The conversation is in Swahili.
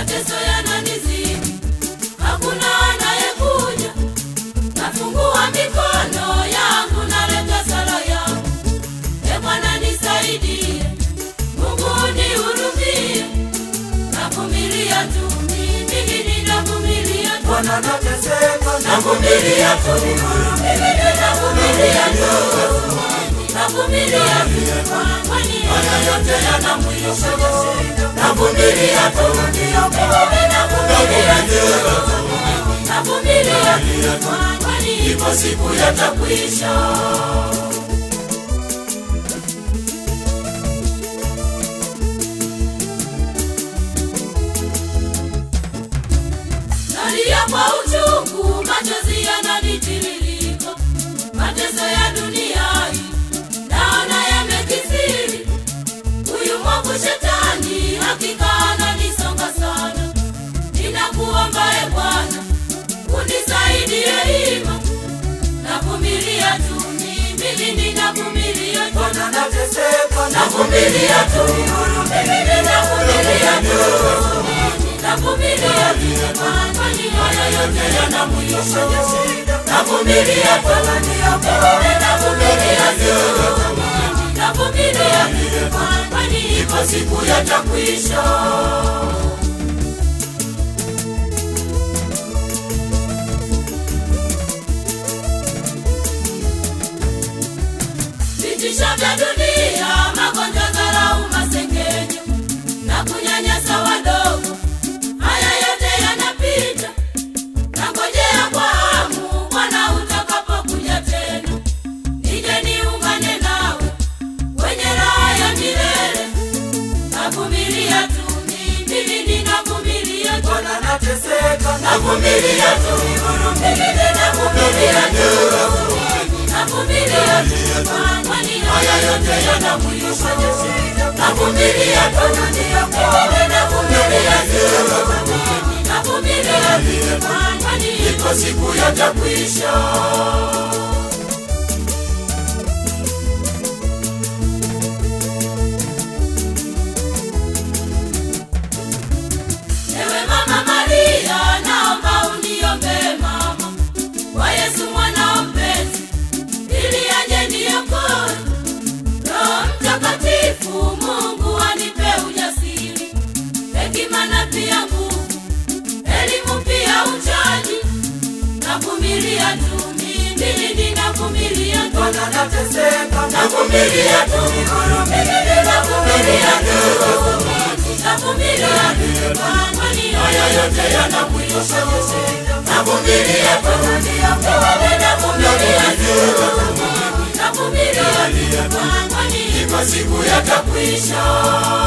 mateso yananizidi, hakuna anayekuja. Nafungua mikono yangu, naleta sala yangu, e Bwana nisaidie, Mungu nihurumie, navumilia tu mimi, ninavumilia tu Bwana nateseka, navumilia tu mimi, ninavumilia tu navumilia tu, kwani haya yote yana mwisho. Navumilia tu mimi, ninavumilia tu navumilia tu, kwani ipo siku yatakwisha. Nalia kwa uchungu, machozi yananitiririka, mateso ya dunia hii naona yamekithiri. Huyu mwovu shetani hakika ananisonga sana, ninakuomba e Bwana unisaidie hima, navumilia tu mimi, ninavumilia tu Bwana nateseka, navumilia tu mimi, ninavumilia tu navumilia tu, kwani haya yote yana mwisho. Navumilia tu mimi, navumilia tu navumilia tu, kwani ipo siku yatakwisha. vitisho vya dunia, magonjwa, dharau, masengenyo na kunyanyasa wadogo, haya yote yanapita. Nangojea kwa hamu Bwana utakapokuja tena, nije niungane nawe kwenye raha ya milele. Navumilia tu mimi, ninavumilia tu Bwana nateseka, navumilia tu mimi, ninavumilia tu navumilia tu, kwani haya yote yana mwisho. Navumilia tu mimi, navumilia tu navumilia tu, kwani ipo siku yatakwisha. Ewe Mama Maria, naomba uniombe mama kwa Yesu mwana mpenzi, ili aje niokoe. Roho Mtakatifu, Mungu anipe ujasiri, hekima na pia nguvu, elimu pia uchaji. Navumilia tu mimi, ninavumilia tu Bwana nateseka, navumilia tu mimi, ninavumilia tu navumilia tu, kwani haya yote yana mwisho. Navumilia tu mimi, ninavumilia tu navumilia tu, kwani ipo siku yatakwisha.